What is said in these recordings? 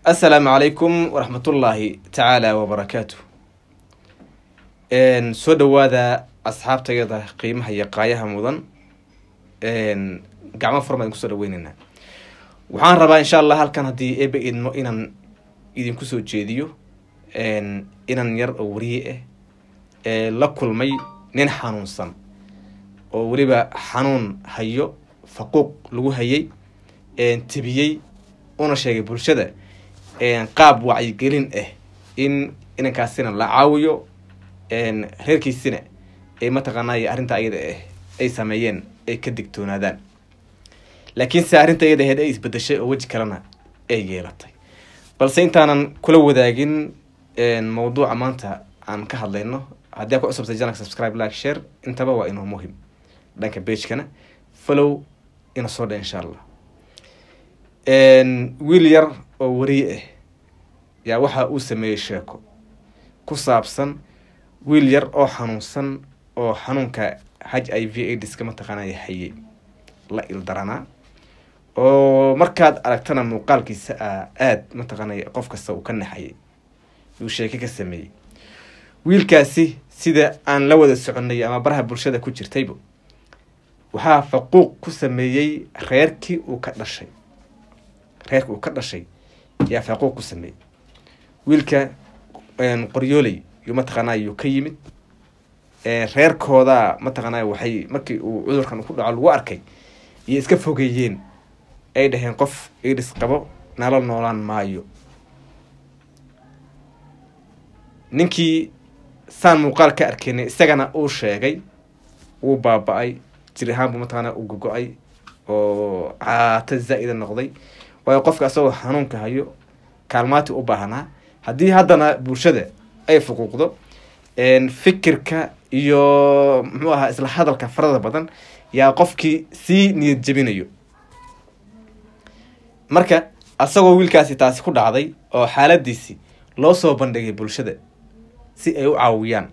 assalaamu calaykum waraxmatullaahi tacaala wabarakaatu soo dhawaada asxaabtayada qiimaha iyo qaayaha mudan gacmo furma idin kusoo dhaweyneynaa waxaan rabaa insha allah halkan haddii ebe idmo inaan idinku soo jeediyo inan yar oo wariye ah ee la kulmay nin xanuunsan oo weliba xanuun hayo faquuq lagu hayay tebiyey una sheegay bulshada qaab wacyigelin ah in inankaasina la caawiyo reerkiisina ee mataqaanay arrinta ayada ah ay sameeyeen ay ka digtoonaadaan laakiinse arrinta iyada aheyd ay isbedeshay oo weji kalena ay yeelatay balse intaanan kula wadaagin mawduuca maanta aan ka hadlayno haddii aa ku cusubtay janal subscribe like share intaba waa inuu muhim dhanka bagekana follow ina soo dha insha allah wiil yar oo wariye ah yaa waxa uu sameeyey sheeko ku saabsan wiil yar oo xanuunsan oo xanuunka h i v aids-ka mataqaanaya hayay la ildaranaa oo markaad aragtana muuqaalkiisa a aada mataqaanaya qof kasta uu ka naxayay yuu sheeke ka sameeyey wiilkaasi sida aan la wada soconay ama baraha bulshada ku jirtayba waxaa faquuq ku sameeyey reerkii uu ka dhashay reerkii uu ka dhashay yaa faquuq ku sameeyey wiilka qoryooley yuu mataqaanaa yuu ka yimid reerkooda mataqaanaa waxay markii uu cudurkan ku dhaco lagu arkay iyo iska fogeeyeen ay dhaheen qof idis qabo nala noolaan maayo ninkii saan muuqaal ka arkeynay isagana uu sheegay wuu baaba-ay jir ahaan buu mataqaanaa u gogo-ay oo caato zaa-ida noqday waayo qofka asagoo xanuunka hayo kaalmaati u baahnaa haddii haddana bulshada ay fuquuqdo fikirka iyo muxuu ahaa isla hadalka farada badan yaa qofkii sii niyad jebinayo marka asagoo wiilkaasi taasi ku dhacday oo xaaladiisi loo soo bandhigay bulshada si ay u caawiyaan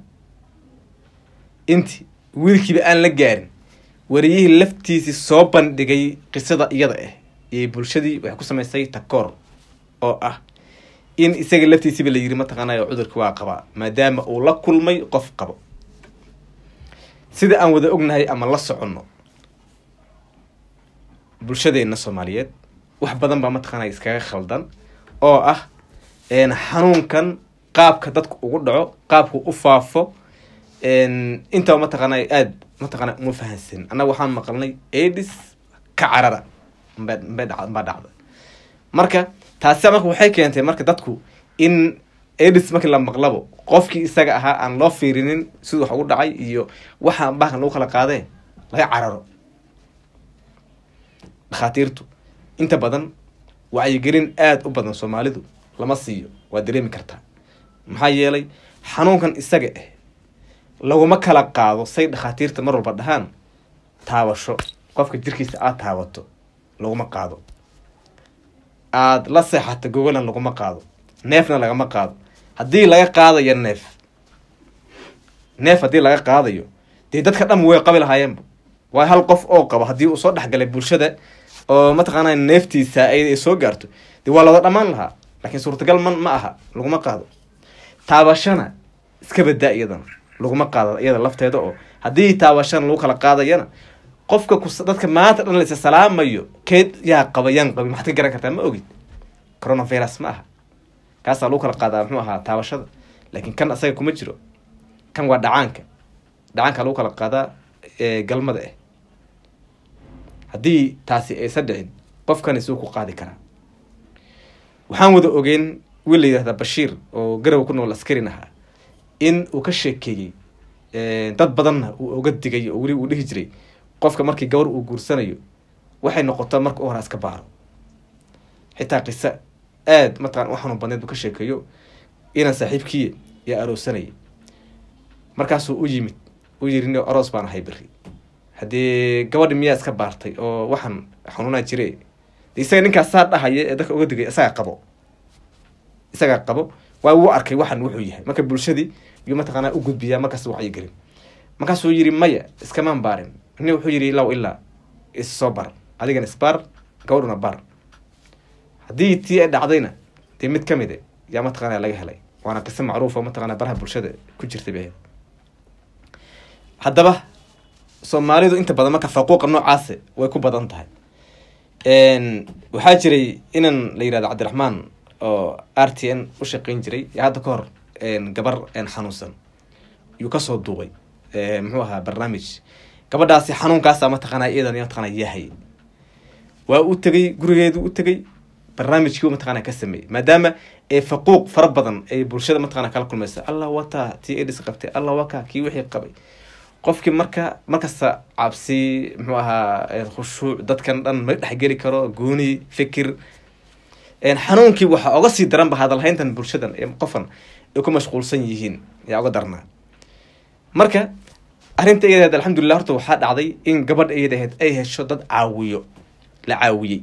inti wiilkiiba aan la gaarin wariyihii laftiisii soo bandhigay qisada iyada ah iyo bulshadii waxay ku samaysay takoor oo ah in isaga laftiisiba la yiri mataqaanay cudurki waa qabaa maadaama uu la kulmay qof qabo sida aan wada ognahay ama la soconno bulshadeena soomaaliyeed wax badan baa mataqaanay iskaga khaldan oo ah xanuunkan qaabka dadku ugu dhaco qaabku u faafo intaba mataqaanay aada mataqaana uma fahansan annaga waxaan maqalnay adis ka carara mbaa dhacda marka taasi marka waxay keentay marka dadku in adis markii la maqlabo qofkii isaga ahaa aan loo fiirinin siduu wax ugu dhacay iyo waxa bahalkan lagu kala qaadee laga cararo dhakhaatiirtu inta badan wacyigelin aada u badan soomaalidu lama siiyo waa dareemi kartaa maxaa yeelay xanuunkan isaga ah laguma kala qaado say dhakhaatiirta mar walba dhahaan taabasho qofka jirkiisa aada taabato laguma qaado aada la seexato gogolan laguma qaado neefna lagama qaado haddii laga qaadayo neef neef haddii laga qaadayo dee dadka dhan way qabi lahaayeenba waa hal qof oo qabo haddii uu soo dhexgalay bulshada oo mataqaana neeftiisa ay soo gaarto dee waa looda dhammaan lahaa laakiin suurtagal man ma aha laguma qaado taabashana iska badaa iyadana laguma qaado iyada lafteeda oo haddii taabashana lagu kala qaadayana qofka dadka maanta dhan laysa salaamayo keed yaa qaba yaan qabin maxaad ka garan kartaa ma ogid coronavirus ma aha kaasaa lagu kala qaadaa muxuu ahaa taabashada laakiin kan asaga kuma jiro kan waa dhacaanka dhacaanka lagu kala qaadaa galmada ah haddii taasi aysan dhicin qofkani suu ku qaadi karaa waxaan wada ogeyn wiil la yidhahdaa bashiir oo garow ku nool askarin ahaa in uu ka sheekeeyey dad badanna uu oga digay oo weli uu dhihi jiray qofka markii gabar uu guursanayo waxay noqotaa marka u hora iska baaro xitaa qiso aada mataqana u xanuun badneed buu ka sheekeeyo inaan saaxiibkiiya yaa aroosanayay markaasuu u yimid u yiri ni aroos baan ahay beri haddii gabadhi miyaa iska baartay oo waxaan xanuunaa jire de isaga ninkaas saa dhahaya ee dadka uga digay isagaa qabo isagaa qabo waa wuu arkay waxan wuxuu yahay marka bulshadii yuu mataqaanaa u gudbiyaa markaas wacyigelin markaasuu yiri maya iskamaan baarin ni wuxuu yiri law ilaa is soo bar adigana isbaar gabadhuna bar haddii tii ay dhacdayna dee mid ka mide yaa mataqaana laga helay waana qiso macruufa mataqana baraha bulshada ku jirtay bay ahayd haddaba soomaalidu inta badan marka faquuqa noocaasi way ku badan tahay waxaa jiray inan la yihahdo cabdiraxmaan oo r t n u shaqeyn jiray hadda ka hor gabar xanuunsan yuu kasoo duubay muxuu ahaa barnaamij gabadhaasi xanuunkaasa mataqaana iyadan mataqana yahay waa u tegay gurigeedu u tegay barnaamijkii mataqana ka sameeyey maadaama ee faquuq fara badan ay bulshada mataqana kala kulmaysa allah wataa tii edis qabtay allah waka kii wixii qabay qofkii marka markasta cabsi muxuu ahaa khushuuc dadkan dhan ma dhexgeli karo gooni fikir xanuunkii waxaa oga sii daranba hadalhayntan bulshadan ee qofan ay ku mashquulsan yihiin yaa oga darnaa marka arrinta iyadaheed alxamdulilah horta waxaa dhacday in gabadha iyadaheed ay hesho dad caawiyo la caawiyey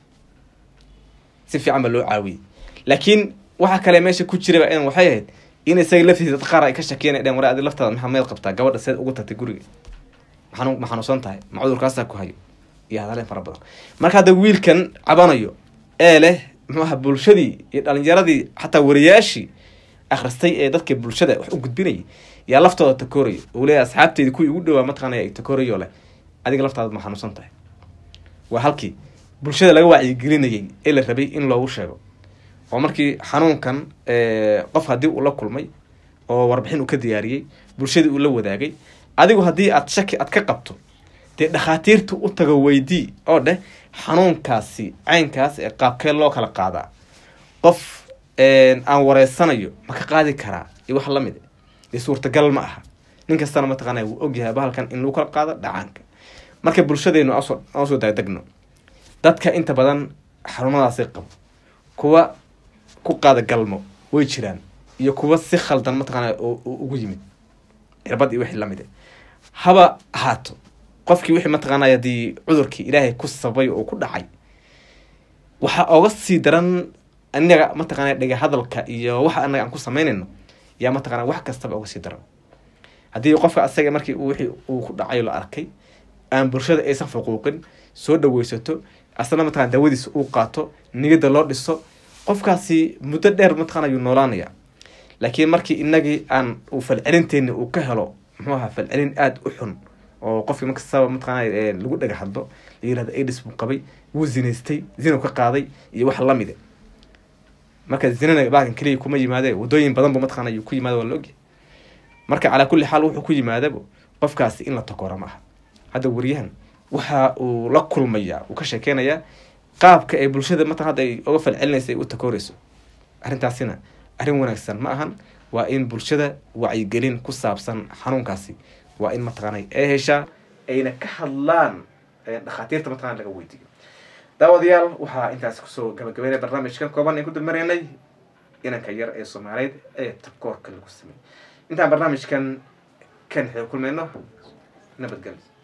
si fiican ba loo caawiyey laakiin waxa kale meesha ku jiraba in waxay ahayd in isaga laftiisa dad qaar ay ka shakeen dheen war adi laftaada maxaa meed qabtaa gabadha seed ugu tagtay guriga maxanu ma xanuunsan tahay ma cudurkaasaa ku hayo iyo hadaleen fara badan marka hadda wiilkan cabanayo ee leh muxuaha bulshadii iyo dhalinyaradii xataa wariyaashii akhristay ee dadka bulshada wax u gudbinayay yaa laftooda takooraya uu leeyahy asxaabteedii kuwii ugu dhawaa mataqaanaya ay takoorayo leh adiga laftaada ma xanuunsan tahay waa halkii bulshada laga wacyigelinayay ee la rabay in loogu sheego oo markii xanuunkan qof haddii uu la kulmay oo warbixin uu ka diyaariyey bulshadii uu la wadaagay adigu haddii aad shaki aad ka qabto dee dhakhaatiirta u tago weydii oo dheh xanuunkaasi caynkaas ee qaabkee loo kala qaadaa qof aan wareysanayo ma ka qaadi karaa iyo wax lamid dee suurtagal ma aha nin kastana mataqaana wuu ogyahay bahalkan in lagu kala qaado dhacaanka marka bulshadeenu aan soo daadegno dadka inta badan xarumadaasi qabo kuwa ku qaada galmo way jiraan iyo kuwa si khaldan mataqaana ugu yimid cirbad iyo wixii lamid haba ahaato qofkii wixii mataqaanay haddii cudurkii ilaahay ku sabay oo ku dhacay waxaa oga sii daran anaga mataqaana dhega hadalka iyo waxa anaga aan ku samaynayno yaa mataqana wax kastaba oga sii daran haddii qofka asaga markii wixii uu ku dhacay la arkay aan bulshada aysan fuquuqin soo dhaweysato asna mataqana daawadiisa uu qaato niyada loo dhiso qofkaasi muddo dheer mataqana ayuu noolaanaya laakiin markii inagii aan uu falcelinteeni uu ka helo muxuu ahaa falcelin aada u xun oo qofkii markastaba mataqana lagu dhaga hadlo la yirahdo aids buu qabay wuu zinaystay zinu ka qaaday iyo wax lamide marka zinana baakan keliya kuma yimaade wadooyin badan bu mataqana ayuu ku yimaada waa la ogyahay marka calaa kulli xaal wuxuu ku yimaadaba qofkaasi in la takora ma aha hadda wariyahan waxa uu la kulmaya uu ka sheekeynayaa qaabka ay bulshada matan hadda ay oga falcelinaysa ay u takooreyso arrintaasina arrin wanaagsan ma ahan waa in bulshada wacyigelin ku saabsan xanuunkaasi waa in mataqaana ay heshaa ayna ka hadlaan dhakhaatiirta mataqana laga weydiiyo daawadayaal waxaa intaas kusoo gabagabeynaya barnaamijkan kooban aan ku dambaraynay inanka yar ee soomaaliyeed ee takoorka lagu sameeyey intaan barnaamijkan kan xeeg kulmayno nabadgelyo